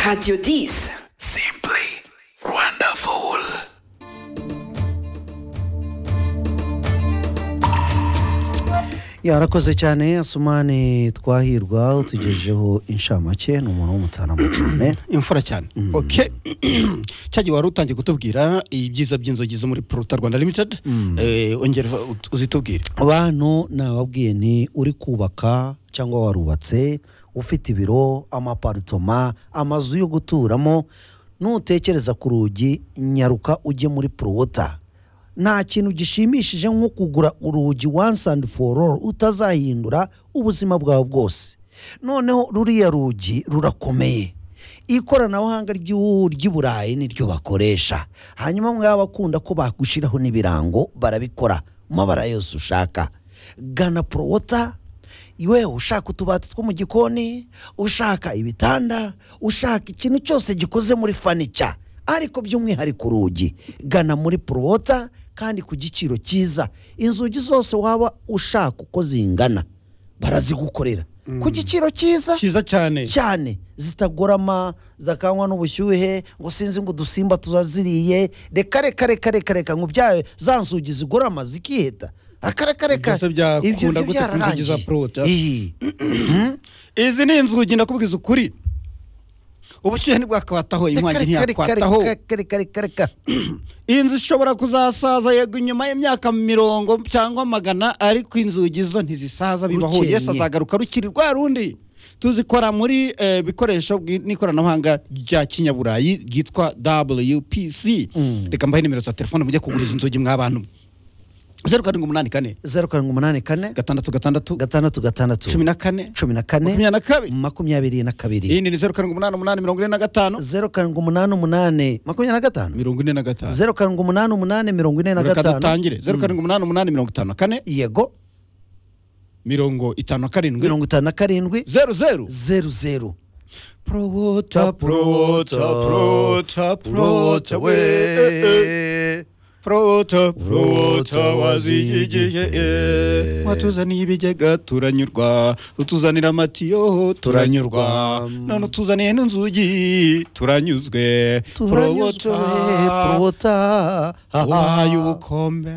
Radio 10. Simply wonderful. yarakoze cyane asumani twahirwa utugejejeho inshamake ni umuntu w'umutarama cyane imfura cyane oke cyagihe wari utangiye kutubwira ibyiza by'inzogi zo muri poruta rwanda limitedi Eh, ongera ut- uzitubwire bantu nababwiye ni uri kubaka cyangwa warubatse ufite ibiro amaparitoma amazu yo guturamo nutekereza ku rugi nyaruka ujye muri porowota nta kintu gishimishije nko kugura urugi once and for all utazahindura ubuzima bwawe bwose noneho ruriya rugi rurakomeye ikoranabuhanga ry'u- ry'i burayi niryo bakoresha hanyuma mwaba bakunda ko bagushyiraho n'ibirango barabikora mu mabara yose ushaka gana porowota yewe ushaka utubati two mu gikoni ushaka ibitanda ushaka ikintu cyose gikoze muri fanica ariko by'umwihariko urugi gana muri porowota kandi ku giciro cyiza inzugi zose waba ushaka uko zingana barazigukorera ku giciro cyiza cyiza cyane cyane zitagorama zakanywa n'ubushyuhe ngo sinzi ngo udusimba tuzaziriye reka reka reka reka reka ngo byawe za nzugi zigorama zikiheta akareka reka Byose byo byakunda gute ku nzugi byararangiye. za Proto? Iyi. izi ni inzugi ndakubwiza ukuri ubushyuhe ntibwakwataho Reka, inkongi reka, reka, reka, ntiyakwataho reka, reka, reka, reka. iyi nzu ishobora kuzasaza yego inyuma y'imyaka mirongo cyangwa magana ariko inzugi zo ntizisaza bibaho Bukeye. yesu azagaruka rukiri rwa rundi tuzikora muri eh, bikoresho bwi- n'ikoranabuhanga rya kinyaburayi ryitwa wpc Mm. reka mbahe nimero za telefone mujye kugura izi nzugi mw'abantu zeru karindwi umunani kane zeru karindwi umunani kane gatandatu gatandatu gatandatu gatandatu cumi na kane cumi na kane makumyabiri na kabiri makumyabiri na kabiri iyindi ni zeru karindwi umunani umunani mirongo ine na gatanu zeru karindwi umunani umunani makumyabiri na gatanu mirongo ine na gatanu zeru karindwi umunani umunani mirongo ine na reka gatanu dutangire zeru karindwi umunani umunani mirongo itanu na kane yego mirongo itanu na karindwi mirongo itanu na karindwi zeru zeru zeru zeru Prota, prota, prota, prota, we. Prota, prota, wazihigiye. eh. Watuzaniye ibigega turanyurwa, utuzanira amatiyo turanyurwa, none utuzaniye n'inzugi turanyuzwe. turanyuzwe Prota, porota wahaye ubukombe.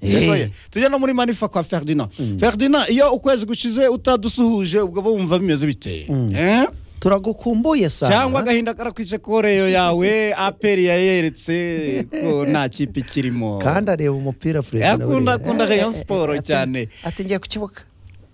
Yegoye. tujya no muri manifa kwa ferdinand ferdinand iyo ukwezi gushize utadusuhuje ubwo bumva bimeze bite Eh? turagukumbuye cyangwa sana agahinda karakwishe koreyo yawe aperi yayeretse ko nta kipe ikirimo kandi areba umupira Fred, nawe Akunda- reba. akunda Eh, Rayon eh, eh, Sport ati- cyane. ati ngiye ku kibuga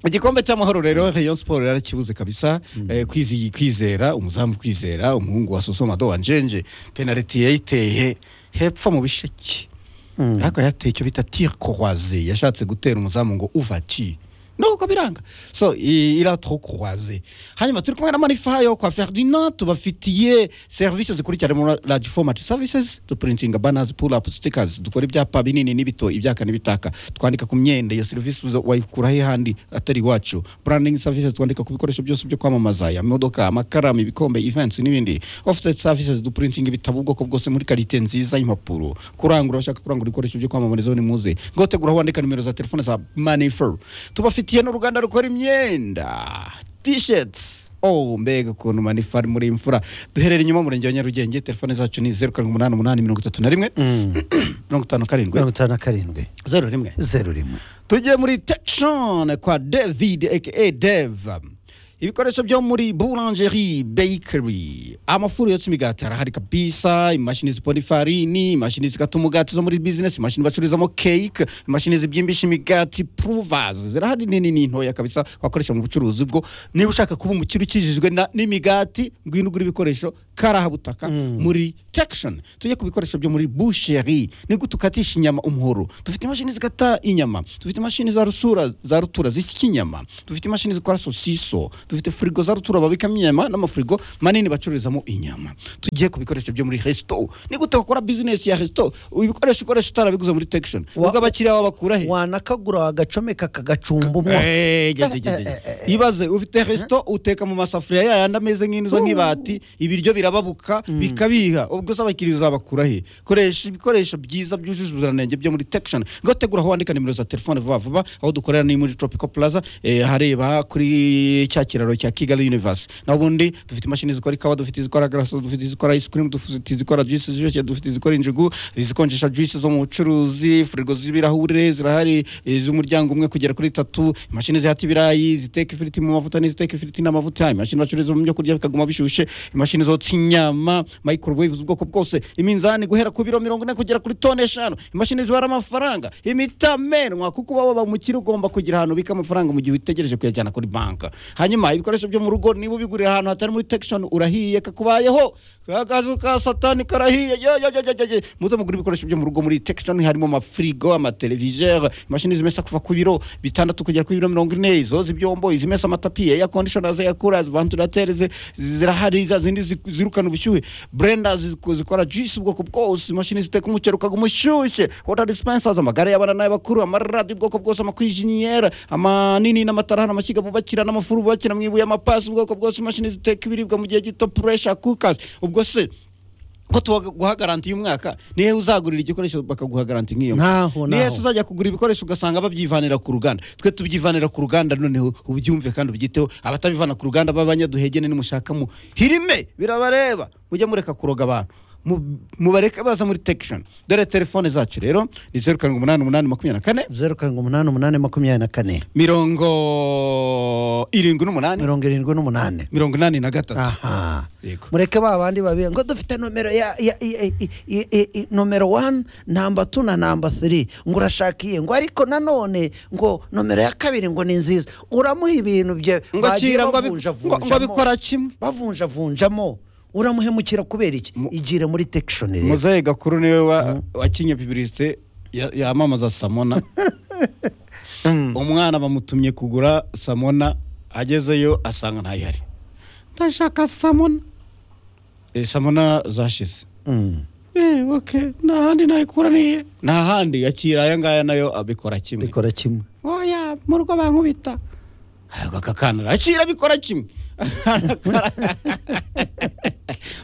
igikombe cy'amahoro rero rayon siporo yarakibuze kabisa Eh, kwizi kwizera umuzamu kwizera umuhungu wa sosomado wa njenje penaliti yayiteye hepfo mu bisheke ariko yateye icyo bita tire croise yashatse gutera umuzamu ngo uvati nuko biranga so i- iratro croise hanyuma turi kumwe na manifa yo kwa ferdinand tubafitiye serivisi zikurikirana muri radio format services dupurintinga banners pull up stickers dukora ibyapa binini n'ibito ibyaka n'ibitaka twandika ku myenda iyo serivisi uza- wayikura he handi atari iwacu branding services twandika ku bikoresho byose byo kwamamaza amamodoka amakaramu ibikombe events n'ibindi offset services dupurintinga ibitabo ubwoko bwose muri karite nziza y'impapuro kurangura abashaka kurangura ibikoresho byo kwamamarizaho ni muze ngotegura aho wandika nimero za telefone za manifer tubafitiye n'uruganda rukora imyenda t-shirts Oh, mbega ukuntu manifa ari muri imfura duherere inyuma murenge wa nyarugenge telefone zacu ni zeru karindwi umunani umunani mirongo itatu na rimwe mirongo itanu karindwi mirongo itanu na karindwi zeru rimwe zeru rimwe tugiye muri tekishoni kwa david aka dev ibikoresho byo muri boulangerie bakery amafuru yotsa imigati arahari kabisa imashini zipona ifarini imashini zikata umugati zo muri bizinesi imashini bacururizamo cake imashini zibyimbisha imigati provers zirahari nini n'intoya kabisa wakoresha mu bucuruzi bwo niba ushaka kuba umukire ukijijwe na- n'imigati ngwino ugura ibikoresho karahabutaka muri tekishoni tujye ku bikoresho byo muri busheri ni gute ukatisha inyama umuhoro dufite imashini zikata inyama dufite imashini za rusura za rutura zisya inyama dufite imashini zikora sosiso dufite firigo za rutura babikamo inyama n'amafirigo manini bacururizamo inyama tugiye ku bikoresho byo muri resto ni gute wakora bizinesi ya resto ibikoresho ukoresha utarabiguze muri tekishoni Wa- ubwo abakiriya babakura he wanakagura wagacomeka kagacumba umwotsi Eh, ge- ge- ge- ge. ibaze ufite resito uteka mu masafuriya yayandi ameze nk'inzo nk'ibati ibiryo birababuka bikabiha ubwo se abakiriya uzabakura he koresha ibikoresho byiza byujuje ubuziranenge byo muri tekishoni ngo tegura aho wandika nimero za telefone vuba vuba aho dukorera ni muri tropical plaza eh, hareba kuri cya ikiraro cya kigali universe nabo ndi dufite imashini zikora ikawa dufite izikora garaso dufite izikora ice cream dufite izikora juice ziryoshye dufite izikora injugu izikonjesha juice zo mu bucuruzi firigo z'ibirahure zirahari iz'umuryango umwe kugera kuri tatu imashini zihata ibirayi ziteka ifiriti mu mavuta n'iziteka ifiriti n'amavuta imashini bacururiza mu byo kurya bikaguma bishyushye imashini zotsa inyama microwaves ubwoko bwose iminzani guhera ku biro mirongo ine kugera kuri tone eshanu imashini zibara amafaranga imitamenwa kuko uba waba umukire ugomba kugira ahantu ubika amafaranga mu gihe utegereje kuyajyana kuri banka hanyuma ibikoresho byo mu rugo niba ubiguriye ahantu hatari muri tekishoni urahiye kakubayeho akazu ka satani karahiye yo, yo, yo, yo, yo, yo. muze mugura ibikoresho byo mu rugo muri tekishoni harimo amafirigo amateleviseri imashini zimesa kuva ku biro bitandatu kugera kuri biro mirongo ine izoza ibyombo izimesa amatapi eya kondishona eya kurazi vantilateri zirahari za zindi zi- zirukana ubushyuhe burenda zikora juice ubwoko bwose imashini ziteka umuceri ukaguma ushyushye wota dispensers amagare y'abana n'ay'abakuru amaradiyo ubwoko bwose amakwijinyera amanini n'amatara hano amashyiga bubakira n'amafuru bubakira mu ibuye amapasi ubwoko bwose imashini ziteka ibiribwa mu gihe gito puresha kukas ubwo se ko tuguha garanti y'umwaka nihe uzagurira igikoresho bakaguha garanti nk'iyo Nkaho, nihe naho. uzajya kugura ibikoresho ugasanga babyivanira ku ruganda twe tubyivanira ku ruganda noneho ubyumve kandi ubyiteho abatabivana ku ruganda b'abanyaduhegene nimushaka mu hirime birabareba mujye mureka kuroga abantu Mu- mubareke baza muri tekishoni dore telefone zacu rero ni zeru karindwi umunani umunani makumyabiri na kane zeru karindwi umunani umunani makumyabiri na kane mirongo irindwi n'umunani mirongo irindwi n'umunani mirongo inani na gatatu aha Yego. mureke ba bandi babiri ngo dufite nomero ya, ya, ya, i- i- i- i- nomero wani namba tu na namba thiri ngo urashaka iye ngo ariko nanone ngo nomero ya kabiri ngo ni nziza uramuha ibintu bye ngo bagiye kira ngo abi- ngo- ngo bavunjavunjamo abikora kimwe bavunjavunjamo uramuhemukira kubera iki Mu- igire muri tekishoni muzehe gakuru niwe wa- wakinye pibirisite ya- yamamaza samona umwana bamutumye kugura samona agezeyo asanga ntayihari ndashaka samona Eh, samona zashize Eh, okay. nta handi nayikuraniye nta handi yakira aya ngaya nayo abikora kimwe bikora kimwe oya mu rugo bankubita ntabwo aka kana arakira bikora kimwe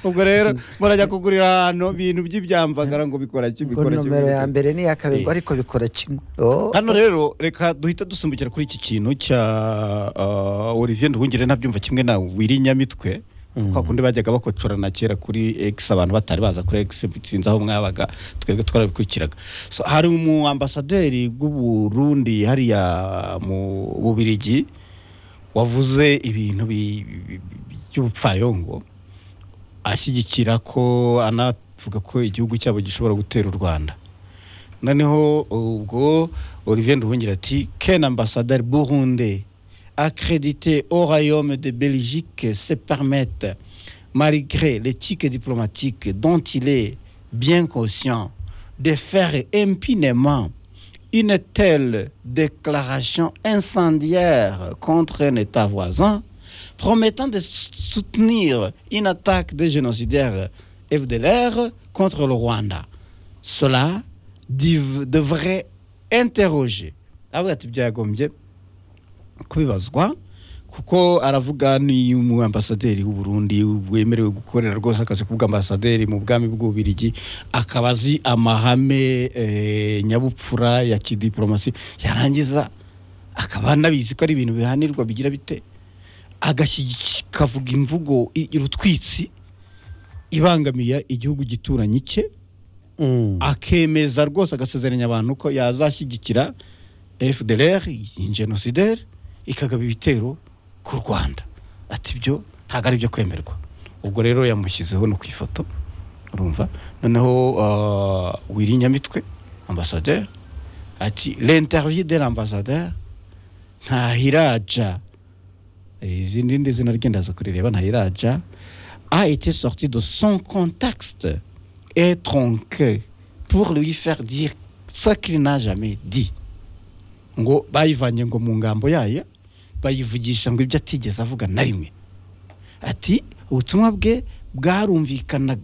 ubwo rero murajya kugurira ahantu ibintu by'ibyamvagara ngo bikora kimwe ngo bikora kimwe, nomero ya bikora kimwe. mbere n'iya kabiri ngo Eh. ariko bikora kimwe Oh. hano rero reka duhita dusimbukira kuri iki kintu cya ah, olivier nduhungire ntabyumva kimwe na wiri nyamitwe kwa kundi bajyaga bakocorana kera kuri x abantu batari baza kuri x sinzi aho mwabaga twebwe twarabikurikiraga so, hari umu ambasaderi bw'uburundi hariya mu bubirigi wavuze ibintu bi- bi- bi- by'ubupfayongo ashyigikira ko anavuga ko igihugu cyabo gishobora gutera u rwanda noneho ubwo olivier nduhungira ati ken ambassadeur burunde accrédité au royaume de belgique se permettre malgré l'éthique diplomatique dont il est bien conscient de faire impunément une telle déclaration incendiaire contre un État voisin, promettant de s- soutenir une attaque des génocidaires FDLR contre le Rwanda. Cela div- devrait interroger. Ah oui, ati byagombye kubibazwa kuko aravuga ni umu ambasaderi w'u Burundi wemerewe gukorera rwose akazi k'ubwa ambasaderi mu bwami bw'ubirigi akaba azi amahame eh, nyabupfura ya kidiporomasi yarangiza akaba anabizi ko ari ibintu bihanirwa bigira bite agashyigiki- akavuga imvugo i- irutwitsi ibangamiye igihugu gituranyi cye Mm. akemeza rwose agasezeranya abantu ko yazashyigikira fdr ingenosideri ikagaba ibitero ku rwanda ati byo ntabwo ari ibyo kwemerwa ubwo rero yamushyizeho no ku ifoto urumva noneho ah, wiri nyamitwe ambasaderi ati l'interview de l'ambassadeur ntahiraja izindi ndi izina rye ndaza kurireba ntahiraja a été sorti de son contexte et tronqué pour lui faire dire ce qu'il n'a jamais dit ngo bayivanye ngo mu ngambo yayo bayivugisha ngo ibyo atigeze avuga na rimwe ati ubutumwa bwe bwarumvikanaga